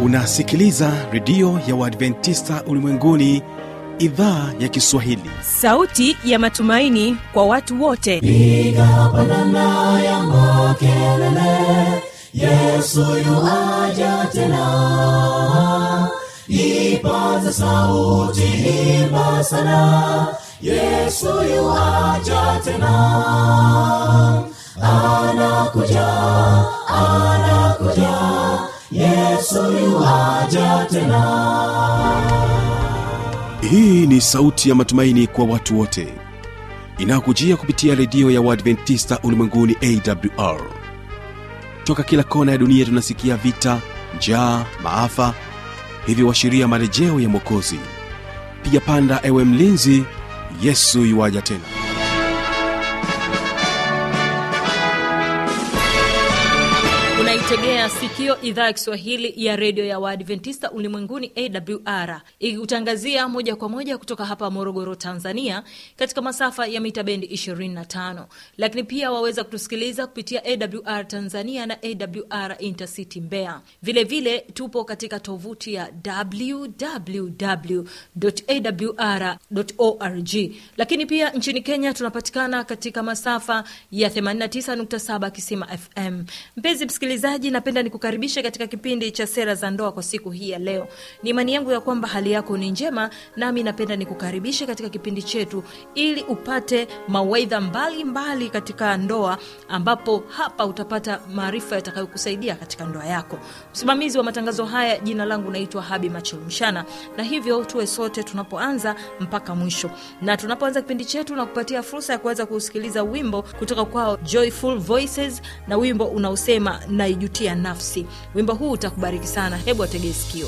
unasikiliza redio ya uadventista ulimwenguni idhaa ya kiswahili sauti ya matumaini kwa watu wote piga pandana ya makelele yesu yuaja tena ipaza sauti imba sana yesu yuaja tena anakuja anakuja yesu yuaja tena hii ni sauti ya matumaini kwa watu wote inayokujia kupitia redio ya uadventista ulimwenguni awr toka kila kona ya dunia tunasikia vita njaa maafa hivyo washiria marejeo ya mwokozi piga panda ewe mlinzi yesu yuwaja tena unaitegea sikio idhaa ya kiswahili ya redio ya waadventista ulimwenguni awr ikikutangazia moja kwa moja kutoka hapa morogoro tanzania katika masafa ya mita bendi 25 lakini pia waweza kutusikiliza kupitia awr tanzania na awr intercity mbeya vilevile vile, tupo katika tovuti ya www.awr.org lakini pia nchini kenya tunapatikana katika masafa ya 89.7 kisima fm mpenzi msikilizaji napenda nikukaribishe katika kipindi cha sera za ndoa kwa siku hii ya leo ni imani yangu ya kwamba hali yako ni njema nami napenda nikukaribishe katika kipindi chetu ili upate mawaidha mbalimbali katika ndoa ambapo hapa utapata maarifa yatakayokusaidia katika ndoa yako msimamizi wa matangazo haya jina langu naitwa habi machelumshana na hivyo tuwe sote tunapoanza mpaka mwisho na tunapoanza kipindi chetu na kupatia fursa ya kuweza kusikiliza wimbo kutoka kwao joyful voices na wimbo unaosema naijutia nafsi wimbo huu utakubariki sana hebu ategee sikio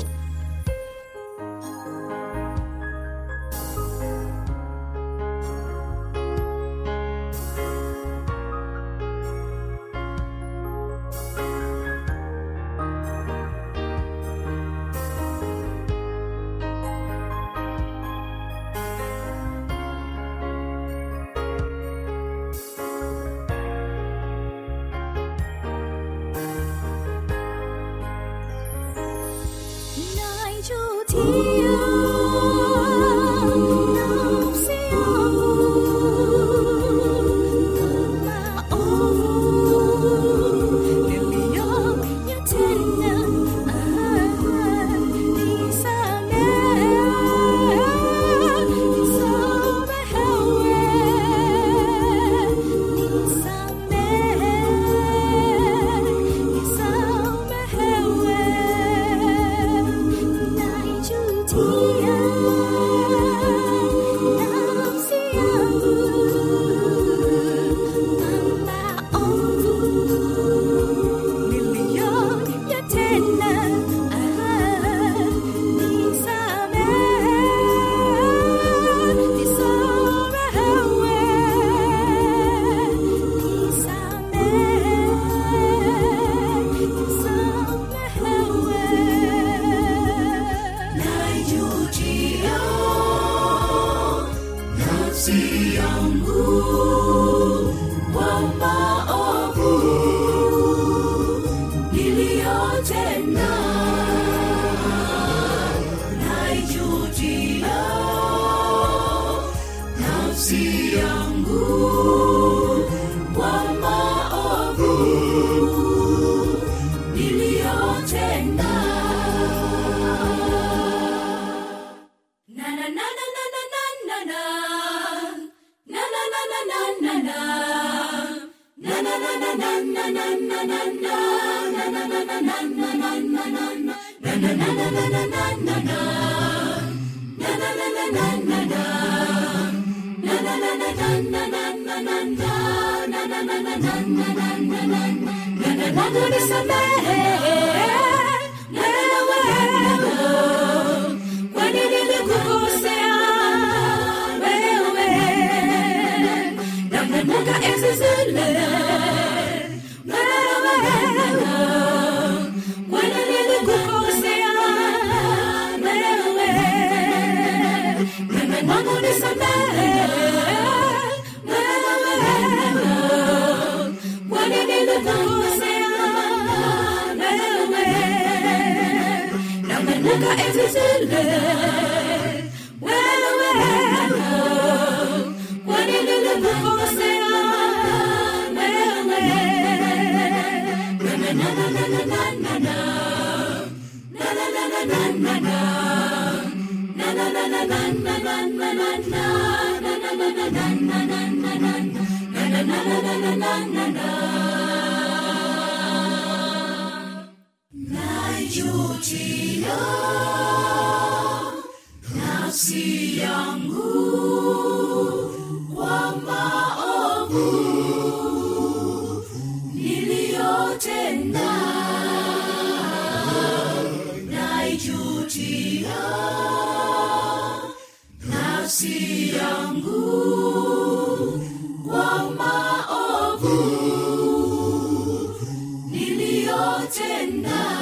Naijutia nafsi yangu maovu niliyoyatenda, nisamehe, nisamehewe, nisamehe, nisamehewe. Naijutia nafsi yangu maovu niliyoyatenda, nisamehe, nisamehewe, nisamehe, naijutia nafsi yangu kwa maovu niliyotenda naijutia nafsi yangu kwa maovu niliyotenda na na na na na na na na na na na na na na Kwani nilikukosea wewe nakumbuka enzi zile wewe kwani nilikukosea wewe mimi wangu nisamehe wewe kwani nilikukosea wewe zile wewe kwa nini nilikukosea naijutia nafsi yangu kwa maovu niliyotenda naijutia nafsi yangu kwa maovu niliyotenda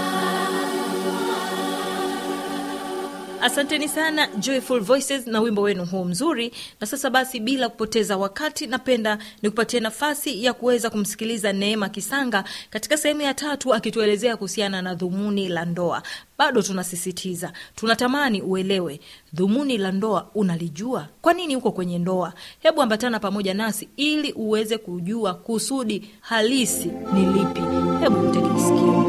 asanteni sana joyful voices na wimbo wenu huu mzuri na sasa basi bila kupoteza wakati napenda nikupatie nafasi ya kuweza kumsikiliza neema kisanga katika sehemu ya tatu akituelezea kuhusiana na dhumuni la ndoa bado tunasisitiza tunatamani uelewe dhumuni la ndoa unalijua kwa nini uko kwenye ndoa hebu ambatana pamoja nasi ili uweze kujua kusudi halisi ni lipi hebu mtekisikia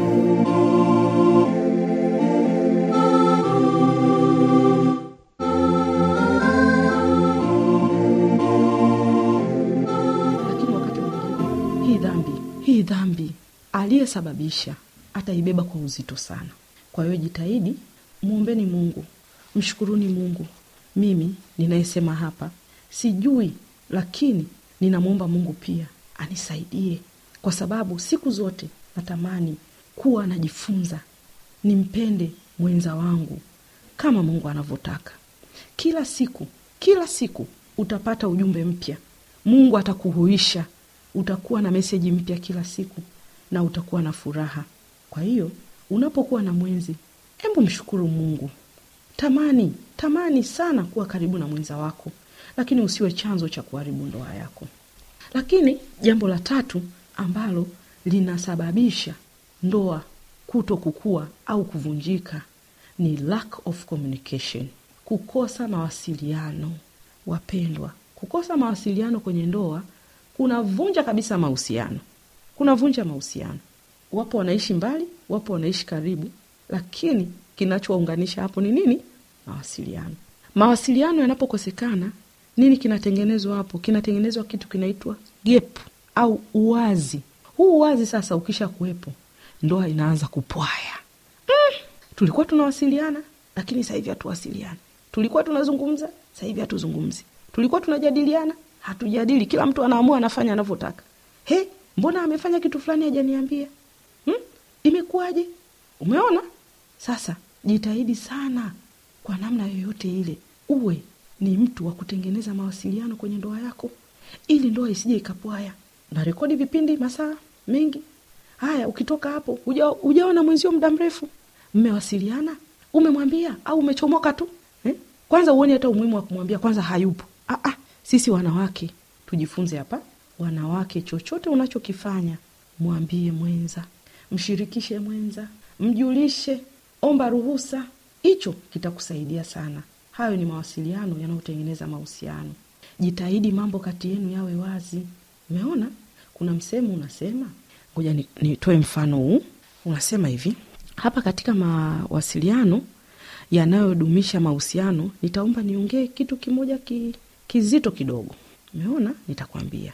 lakini wakati mwingine hii dhambi hii dhambi aliyesababisha ataibeba kwa uzito sana kwa hiyo jitahidi mwombeni mungu mshukuruni mungu mimi ninayesema hapa sijui lakini ninamwomba mungu pia anisaidie kwa sababu siku zote natamani kuwa najifunza nimpende mwenza wangu kama mungu anavyotaka kila siku kila siku utapata ujumbe mpya mungu atakuhuisha utakuwa na meseji mpya kila siku na utakuwa na furaha kwa hiyo unapokuwa na mwenzi hebu mshukuru mungu tamani tamani sana kuwa karibu na mwenza wako lakini usiwe chanzo cha kuharibu ndoa yako lakini jambo la tatu ambalo linasababisha ndoa kuto kukua au kuvunjika ni lack of communication kukosa mawasiliano wapendwa kukosa mawasiliano kwenye ndoa kunavunja kabisa mahusiano kunavunja mahusiano wapo wanaishi mbali wapo wanaishi karibu lakini kinachowaunganisha hapo ni nini mawasiliano mawasiliano yanapokosekana nini kinatengenezwa hapo kinatengenezwa kitu kinaitwa gap au uwazi huu uwazi sasa ukisha kuwepo ndoa inaanza kupwaya mm, tulikuwa tunawasiliana lakini sasa hivi hatuwasiliani tulikuwa tunazungumza sasa hivi hatuzungumzi tulikuwa tunajadiliana hatujadili kila mtu anaamua anafanya anavyotaka he mbona amefanya kitu fulani hajaniambia hmm? imekuwaje umeona sasa jitahidi sana kwa namna yoyote ile uwe ni mtu wa kutengeneza mawasiliano kwenye ndoa yako ili ndoa isije ikapwaya na rekodi vipindi masaa mengi haya ukitoka hapo uja- ujaona mwenzio muda mrefu mmewasiliana umemwambia au umechomoka tu eh? kwanza uone hata umuhimu wa kumwambia kwanza hayupo ah, ah, sisi wanawake tujifunze hapa wanawake chochote unachokifanya mwambie mwenza mshirikishe mwenza mjulishe omba ruhusa hicho kitakusaidia sana hayo ni mawasiliano yanayotengeneza mahusiano jitahidi mambo kati yenu yawe wazi umeona kuna msemo unasema ngoja ni- nitoe mfano huu unasema hivi hapa katika mawasiliano yanayodumisha mahusiano nitaomba niongee kitu kimoja ki, kizito kidogo umeona nitakwambia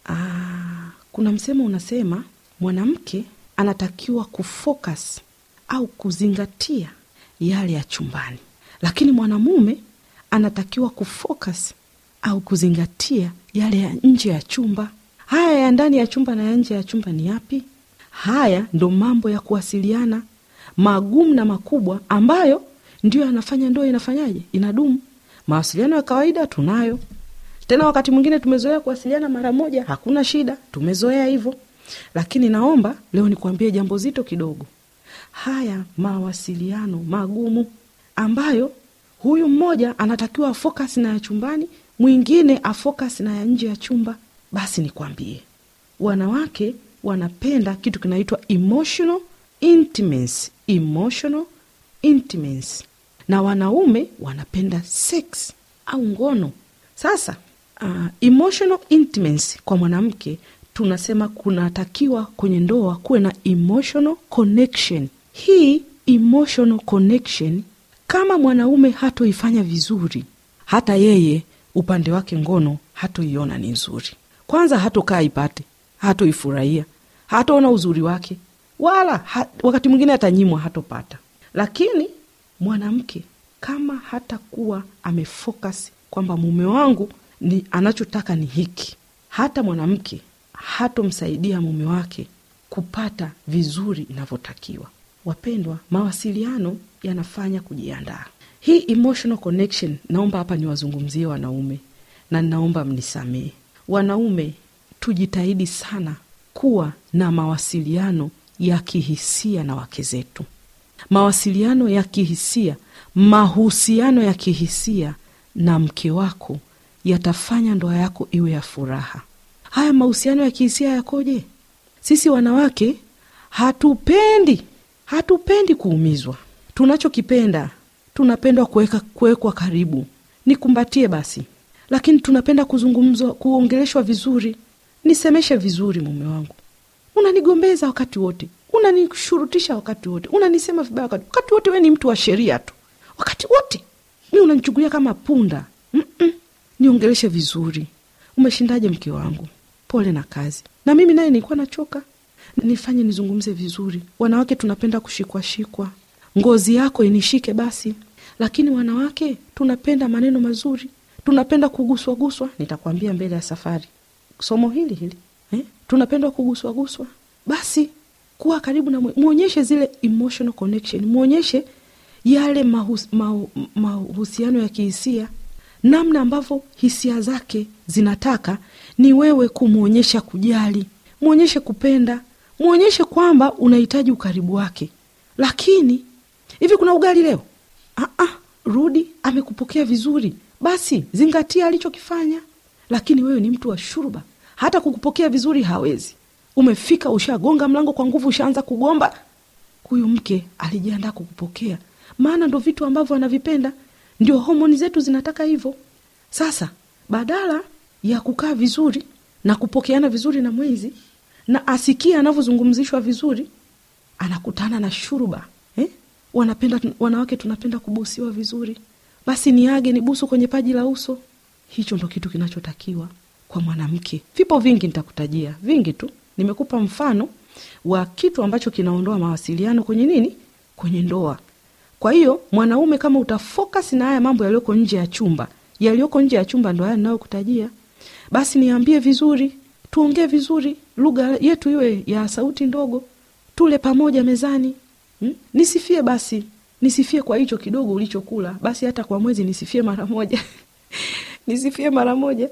Aa, kuna msemo unasema mwanamke anatakiwa kufocus au kuzingatia yale ya chumbani lakini mwanamume anatakiwa kufocus au kuzingatia yale ya nje ya chumba haya ya ndani ya chumba na ya nje ya chumba ni yapi haya ndo mambo ya kuwasiliana magumu na makubwa ambayo ndio yanafanya ndoa inafanyaje inadumu mawasiliano ya kawaida tunayo tena wakati mwingine tumezoea kuwasiliana mara moja hakuna shida tumezoea hivyo lakini naomba leo nikuambie jambo zito kidogo haya mawasiliano magumu ambayo huyu mmoja anatakiwa afocus na ya chumbani mwingine afocus na ya nje ya chumba basi nikwambie wanawake wanapenda kitu kinaitwa emotional intimacy emotional intimacy na wanaume wanapenda sex au ngono sasa uh, emotional intimacy kwa mwanamke tunasema kunatakiwa kwenye ndoa kuwe na emotional connection hii emotional connection kama mwanaume hatoifanya vizuri hata yeye upande wake ngono hatoiona ni nzuri kwanza hatokaa ipate hatoifurahia hataona uzuri wake wala ha, wakati mwingine atanyimwa hatopata lakini mwanamke kama hatakuwa amefocus kwamba mume wangu ni anachotaka ni hiki hata mwanamke hatomsaidia mume wake kupata vizuri inavyotakiwa wapendwa mawasiliano yanafanya kujiandaa hii emotional connection naomba hapa niwazungumzie wanaume na ninaomba mnisamehe wanaume tujitahidi sana kuwa na mawasiliano ya kihisia na wake zetu mawasiliano ya kihisia mahusiano ya kihisia na mke wako yatafanya ndoa yako iwe ya furaha haya mahusiano ya kihisia yakoje sisi wanawake hatupendi hatupendi kuumizwa tunachokipenda tunapendwa kuweka kuwekwa karibu nikumbatie basi lakini tunapenda kuzungumzwa kuongeleshwa vizuri nisemeshe vizuri mume wangu unanigombeza wakati wote unanishurutisha wakati wote unanisema vibaya wakati, wakati wote we ni mtu wa sheria tu wakati wote mi unanichukulia kama punda Mm-mm. niongeleshe vizuri umeshindaje mke wangu pole na kazi na mimi naye nilikuwa nachoka nifanye nizungumze vizuri wanawake tunapenda kushikwashikwa ngozi yako inishike basi lakini wanawake tunapenda maneno mazuri tunapenda kuguswaguswa nitakwambia mbele ya safari somo hili hili eh? tunapenda kuguswaguswa basi kuwa karibu na mwe- mwonyeshe zile emotional connection mwonyeshe yale mahus, mahu, mahusiano ya kihisia namna ambavyo hisia zake zinataka ni wewe kumwonyesha kujali mwonyeshe kupenda mwonyeshe kwamba unahitaji ukaribu wake lakini hivi kuna ugali leo Aa, rudi amekupokea vizuri basi zingatia alichokifanya lakini wewe ni mtu wa shuruba hata kukupokea vizuri hawezi umefika ushagonga mlango kwa nguvu ushaanza kugomba huyu mke alijiandaa kukupokea maana ndo vitu ambavyo anavipenda ndio homoni zetu zinataka hivyo sasa badala ya kukaa vizuri na kupokeana vizuri na mwenzi na asikie anavyozungumzishwa vizuri anakutana na shuruba eh? wanapenda wanawake tunapenda kubusiwa vizuri basi niage ni busu kwenye paji la uso hicho ndo kitu kinachotakiwa kwa mwanamke vipo vingi nitakutajia vingi tu nimekupa mfano wa kitu ambacho kinaondoa mawasiliano kwenye nini kwenye ndoa kwa hiyo mwanaume kama utafocus na haya mambo yaliyoko nje ya chumba yaliyoko nje ya chumba ndo haya ninayokutajia basi niambie vizuri tuongee vizuri lugha yetu iwe ya sauti ndogo tule pamoja mezani hmm? nisifie basi nisifie kwa hicho kidogo ulichokula basi hata kwa mwezi nisifie mara moja nisifie mara moja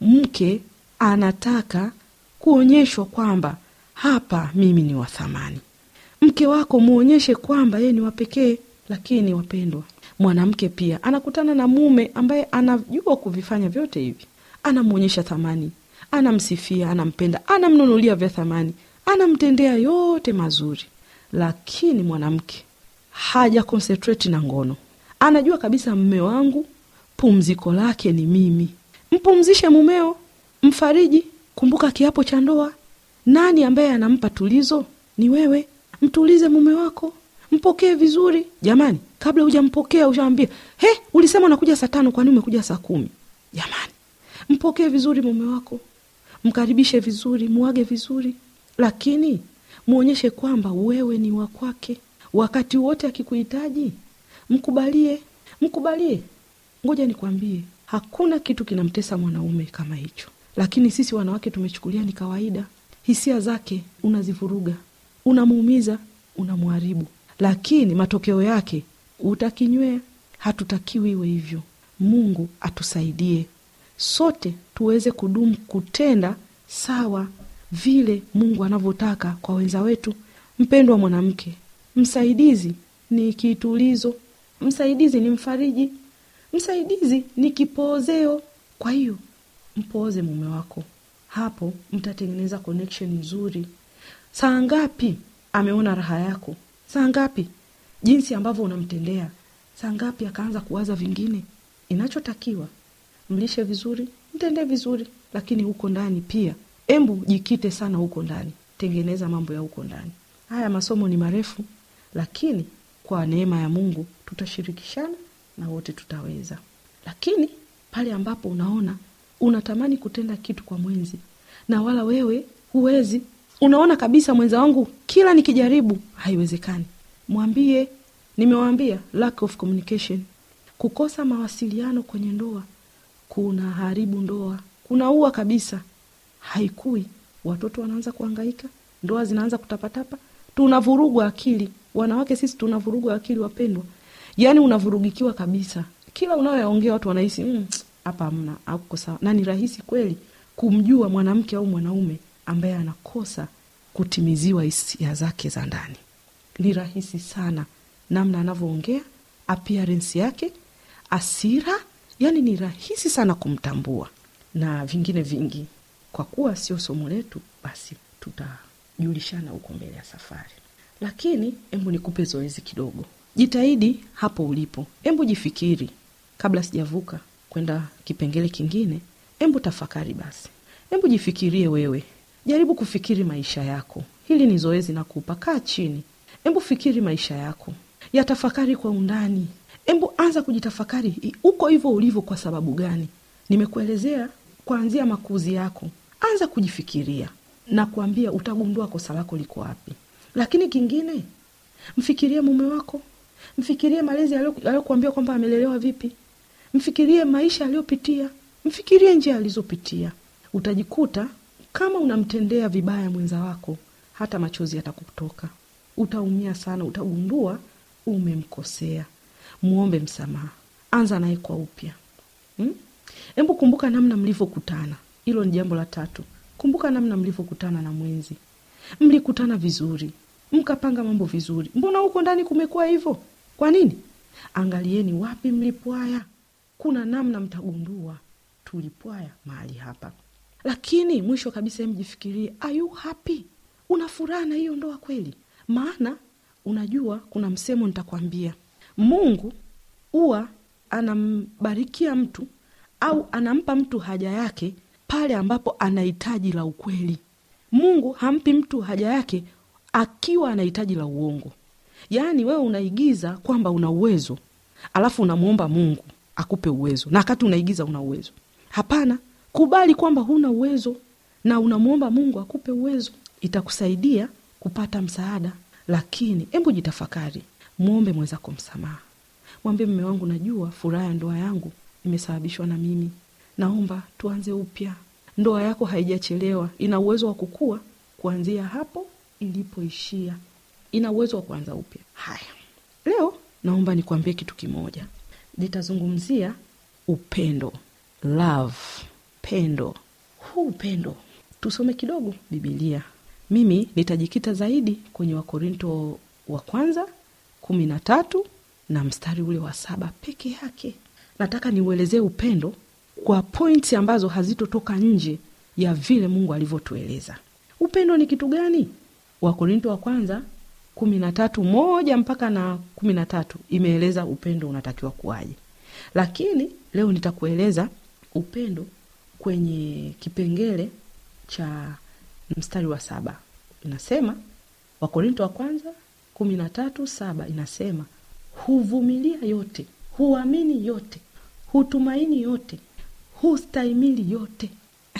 mke anataka kuonyeshwa kwamba hapa mimi ni wa thamani mke wako muonyeshe kwamba yeye ni wapekee lakini wapendwa mwanamke pia anakutana na mume ambaye anajua kuvifanya vyote hivi anamwonyesha thamani anamsifia anampenda anamnunulia vya thamani anamtendea yote mazuri lakini mwanamke haja concentrate na ngono anajua kabisa mme wangu pumziko lake ni mimi mpumzishe mumeo mfariji kumbuka kiapo cha ndoa nani ambaye anampa tulizo ni wewe mtulize mume wako mpokee vizuri jamani kabla hujampokea ushaambia he ulisema unakuja saa tano kwani umekuja saa kumi jamani mpokee vizuri mume wako mkaribishe vizuri muage vizuri lakini mwonyeshe kwamba wewe ni wa kwake wakati wote akikuhitaji mkubalie mkubalie ngoja nikwambie hakuna kitu kinamtesa mwanaume kama hicho lakini sisi wanawake tumechukulia ni kawaida hisia zake unazivuruga unamuumiza unamharibu lakini matokeo yake utakinywea hatutakiwi iwe hivyo mungu atusaidie sote tuweze kudumu kutenda sawa vile mungu anavyotaka kwa wenza wetu mpendwa mwanamke msaidizi ni kitulizo msaidizi ni mfariji msaidizi ni kipoozeo kwa hiyo mpooze mume wako hapo mtatengeneza connection nzuri saa ngapi ameona raha yako saa ngapi jinsi ambavyo unamtendea saa ngapi akaanza kuwaza vingine inachotakiwa mlishe vizuri mtendee vizuri lakini huko ndani pia embu jikite sana huko ndani tengeneza mambo ya huko ndani haya masomo ni marefu lakini kwa neema ya mungu tutashirikishana na wote tutaweza lakini pale ambapo unaona unatamani kutenda kitu kwa mwenzi na wala wewe huwezi unaona kabisa mwenza wangu kila nikijaribu haiwezekani mwambie nimewambia lack of communication kukosa mawasiliano kwenye ndoa kuna haribu ndoa kunaua kabisa haikui watoto wanaanza kuangaika ndoa zinaanza kutapatapa tunavurugwa akili wanawake sisi tunavurugwa akili wapendwa yaani unavurugikiwa kabisa kila unayoyaongea watu wanahisi "Mm, hapa mm, hamna auko sawa na ni rahisi kweli kumjua mwanamke au mwanaume ambaye anakosa kutimiziwa hisia zake za ndani ni rahisi sana namna anavyoongea appearance yake asira yani ni rahisi sana kumtambua na vingine vingi kwa kuwa sio somo letu basi tutajulishana huko mbele ya safari lakini embu nikupe zoezi kidogo jitahidi hapo ulipo embu jifikiri kabla sijavuka kwenda kipengele kingine embu tafakari basi embu jifikirie wewe jaribu kufikiri maisha yako hili ni zoezi nakupa kaa chini embu fikiri maisha yako yatafakari kwa undani embu anza kujitafakari i- uko hivyo ulivyo kwa sababu gani nimekuelezea kuanzia makuzi yako anza kujifikiria na kuambia utagundua kosa lako liko wapi lakini kingine mfikirie mume wako mfikirie malezi aliyo- aliyokuambia kwamba amelelewa vipi mfikirie maisha aliyopitia mfikirie njia alizopitia utajikuta kama unamtendea vibaya mwenza wako hata machozi yatakutoka utaumia sana utagundua umemkosea muombe msamaha anza naye kwa upya hmm? hebu kumbuka namna mlivyokutana hilo ni jambo la tatu kumbuka namna mlivyokutana na mwenzi mlikutana vizuri mkapanga mambo vizuri mbona huko ndani kumekuwa hivyo kwa nini angalieni wapi mlipwaya kuna namna mtagundua tulipwaya mahali hapa lakini mwisho kabisa mjifikirie are you happy una furaha na hiyo ndoa kweli maana unajua kuna msemo nitakwambia mungu huwa anambarikia mtu au anampa mtu haja yake pale ambapo ana hitaji la ukweli mungu hampi mtu haja yake akiwa ana hitaji la uongo yaani wewe unaigiza kwamba una uwezo alafu unamwomba mungu akupe uwezo na wakati unaigiza una uwezo hapana kubali kwamba huna uwezo na unamwomba mungu akupe uwezo itakusaidia kupata msaada lakini hebu jitafakari mwombe mwenzako msamaha mwambie mme wangu najua furaha ya ndoa yangu imesababishwa na mimi naomba tuanze upya ndoa yako haijachelewa ina uwezo wa kukua kuanzia hapo ilipoishia ina uwezo wa kuanza upya haya leo naomba nikuambie kitu kimoja nitazungumzia upendo love pendo huu upendo tusome kidogo bibilia mimi nitajikita zaidi kwenye wakorinto wa kwanza kumi na tatu na mstari ule wa saba peke yake nataka niuelezee upendo kwa pointi ambazo hazitotoka nje ya vile mungu alivyotueleza upendo ni kitu gani wakorinto wa kwanza kumi na tatu moja mpaka na kumi na tatu imeeleza upendo unatakiwa kuwaje lakini leo nitakueleza upendo kwenye kipengele cha mstari wa saba inasema wakorinto wa kwanza kumi na tatu saba inasema huvumilia yote huamini yote hutumaini yote hustahimili yote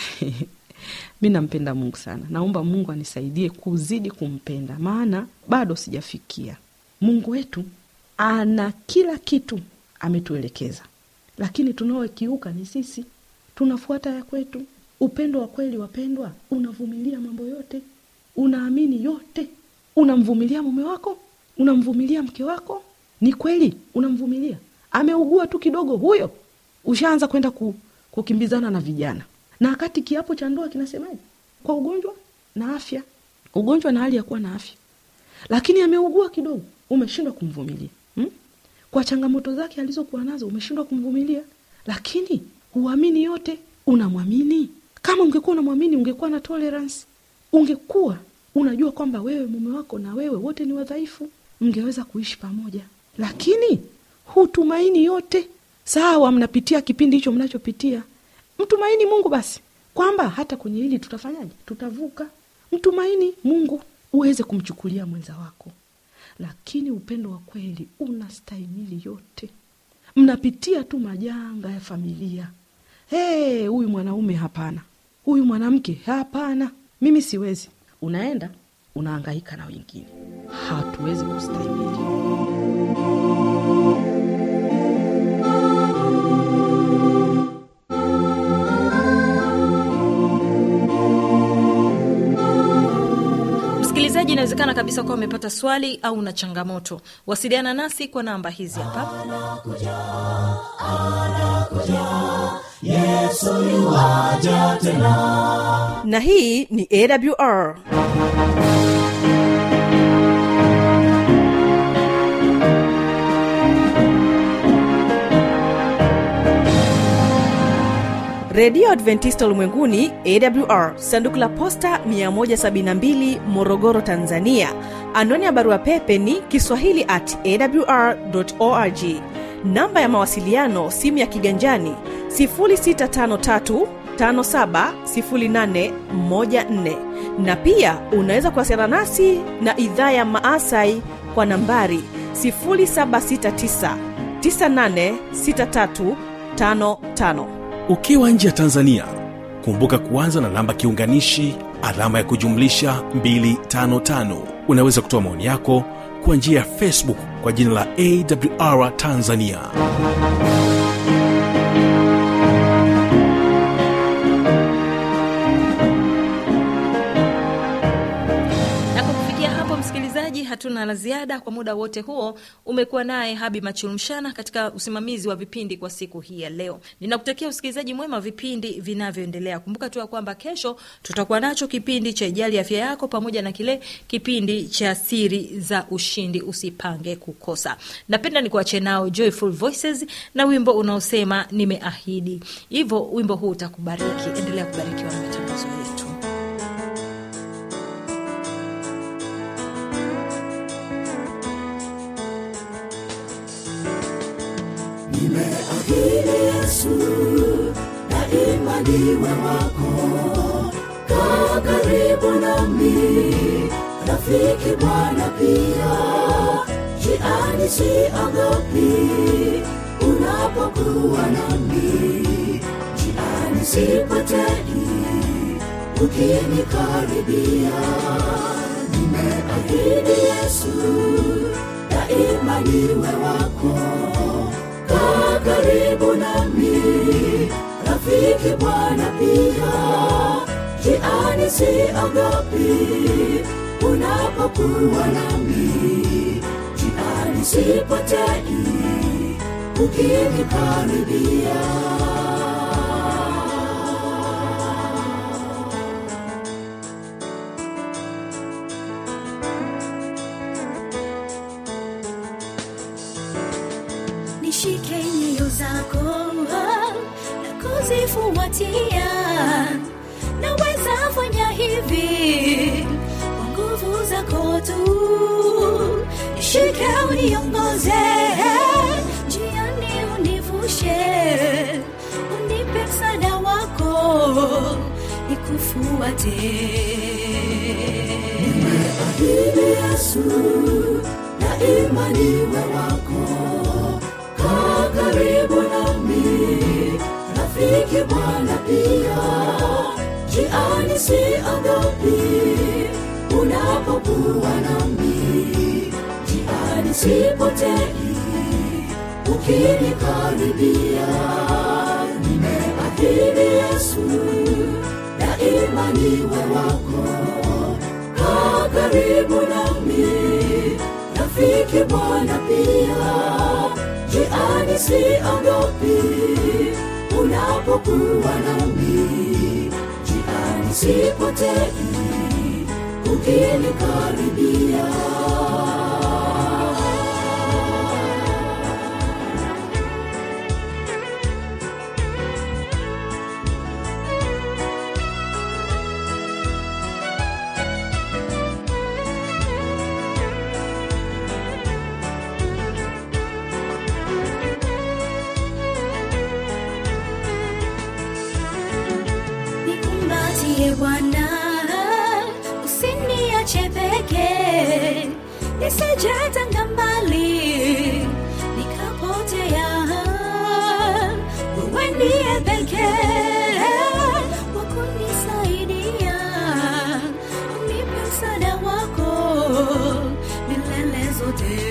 mi nampenda mungu sana naomba mungu anisaidie kuzidi kumpenda maana bado sijafikia mungu wetu ana kila kitu ametuelekeza lakini tunaokiuka ni sisi tunafuata ya kwetu upendo wa kweli wapendwa unavumilia mambo yote unaamini yote unamvumilia mume wako unamvumilia mke wako ni kweli unamvumilia ameugua tu kidogo huyo ushaanza kwenda ku, kukimbizana na vijana na wakati kiapo cha ndoa kinasemaje kwa ugonjwa na afya ugonjwa na hali ya kuwa na afya lakini ameugua kidogo umeshindwa kumvumilia hmm? kwa changamoto zake alizokuwa nazo umeshindwa kumvumilia lakini huamini yote unamwamini kama ungekuwa unamwamini ungekuwa na tolerance ungekuwa unajua kwamba wewe mume wako na wewe wote ni wadhaifu mngeweza kuishi pamoja lakini hutumaini yote sawa mnapitia kipindi hicho mnachopitia mtumaini mungu basi kwamba hata kwenye hili tutafanyaje tutavuka mtumaini mungu uweze kumchukulia mwenza wako lakini upendo wa kweli unastahimili yote mnapitia tu majanga ya familia hey, huyu mwanaume hapana huyu mwanamke hapana mimi siwezi unaenda unaangaika na wengine hatuwezi kustahimili msikilizaji inawezekana kabisa kuwa umepata swali au una changamoto wasiliana nasi kwa namba hizi hapa na hii ni awr redio adventista ulimwenguni awr sanduku la posta 172 morogoro tanzania anwani ya barua pepe ni kiswahili at awr org namba ya mawasiliano simu ya kiganjani 653 570814 na pia unaweza kuwasiliana nasi na idhaa ya maasai kwa nambari 769 986355 ukiwa nje ya tanzania kumbuka kuanza na namba kiunganishi alama ya kujumlisha 255 unaweza kutoa maoni yako kwa njia ya facebook kwa jina la awr tanzania na kwa kufikia hapo msikilizaji hatuna la ziada kwa muda wote huo umekuwa naye habi machulumshana katika usimamizi wa vipindi kwa siku hii ya leo ninakutakia usikilizaji mwema wa vipindi vinavyoendelea kumbuka tu ya kwamba kesho tutakuwa nacho kipindi cha ijali afya yako pamoja na kile kipindi cha siri za ushindi usipange kukosa napenda nikuache nao joyful voices na wimbo unaosema nimeahidi hivyo wimbo huu utakubariki endelea kubarikiwa na matangazo yetu Nimeahidi Yesu daima niwe wako, kaa karibu nami, rafiki Bwana pia, jiani siogopi, unapokuwa nami, jiani sipotei, ukinikaribia, nimeahidi Yesu daima niwe wako kaa karibu nami, rafiki Bwana pia, jiani siogopi, unapokuwa nami, jiani sipotei, ukinikaribia. nishike nyayo zako na kuzifuatia naweza fanya hivi kwa nguvu zako tu nishike uniongoze njiani univushe unipe msaada wako nikufuate Ahidi Yesu daima niwe wako, kaa karibu nami, rafiki Bwana pia, jiani siogopi, unapokuwa nami, jiani sipotei, ukinikaribia, nimeahidi Yesu daima niwe wako kaa karibu nami, rafiki Bwana pia, jiani siogopi, unapokuwa nami, jiani sipotei, ukinikaribia. Bwana, usiniache peke, nisijatanga mbali nikapotea. Wewe ndiye pekee wa kunisaidia, unipe msaada wako milele zote.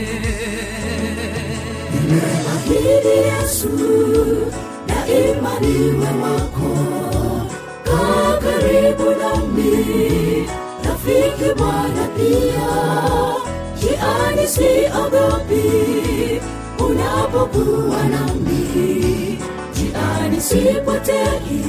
Ahidi Yesu, daima niwe wako, kaa karibu nami, rafiki Bwana pia, jiani siogopi, unapokuwa nami, jiani sipotei,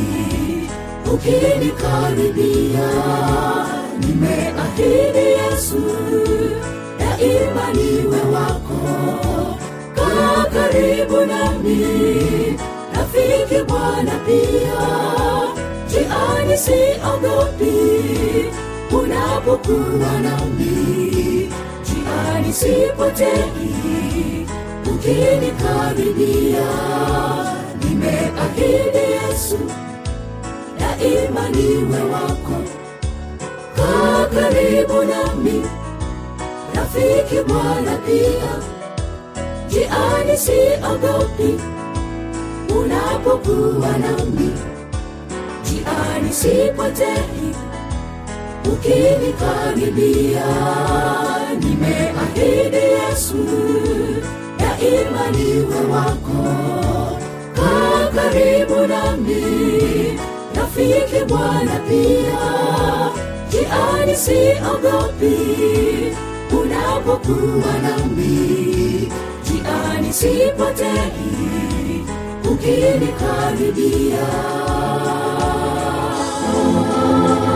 ukinikaribia, nimeahidi Yesu, daima niwe wako kaa karibu nami, rafiki Bwana pia, jiani siogopi, unapokuwa nami, jiani sipotei, ukinikaribia, nimeahidi Yesu, daima niwe wako, kaa karibu nami, rafiki Bwana pia jiani siogopi unapokuwa nami jiani sipotei ukinikaribia nimeahidi yesu daima niwe wako kaa karibu nami rafiki bwana pia jiani siogopi unapokuwa nami jiani sipotei ukinikaribia